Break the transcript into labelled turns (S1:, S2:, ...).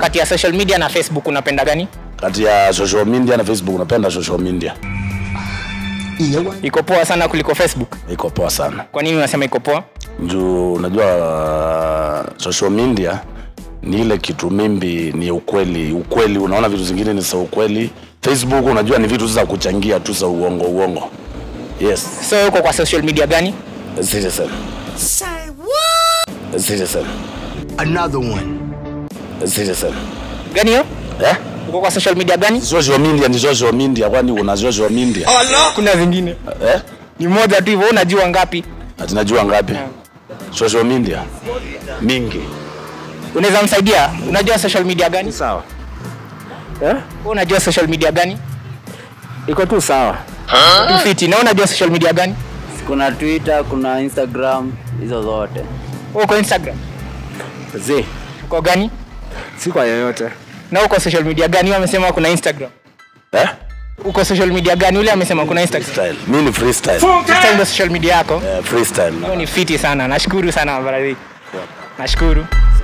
S1: kati ya social media na Facebook unapenda gani?
S2: Kati ya social media na Facebook unapenda social media.
S1: Iko poa sana kuliko Facebook.
S2: Iko poa sana.
S1: Kwa nini unasema iko poa?
S2: Juu unajua uh, social media ni ile kitu mimbi ni ukweli ukweli, unaona vitu zingine ni za ukweli. Facebook unajua ni vitu za kuchangia tu za uongo uongo. Yes,
S1: So uko kwa social media gani?
S2: Citizen. Citizen.
S3: Another one.
S2: Citizen.
S1: Gani hiyo?
S2: Eh?
S1: Uko kwa social media gani?
S2: Social media ni social media, kwani una social media?
S1: Kuna zingine.
S2: Eh?
S1: Ni moja tu hivyo, unajua ngapi?
S2: Ati najua ngapi? Social media mingi.
S1: Unaweza msaidia? Unajua social media gani?
S4: sawa eh?
S1: Wewe unajua social media gani?
S4: iko tu sawa
S1: Tu fiti. Na unajua social media gani?
S5: kuna twitter kuna instagram hizo zote
S1: Wewe uko Instagram.
S4: zi
S1: Uko gani?
S4: si kwa yoyote
S1: Na uko social media gani? Yeye amesema kuna Instagram.
S2: Eh?
S1: Uko social media gani? Ule amesema kuna Instagram.
S2: Style. Mimi ni freestyle.
S1: Sasa ndio social media yako.
S2: Eh, freestyle.
S1: Hiyo ni fiti sana. Nashukuru sana brother. Nashukuru.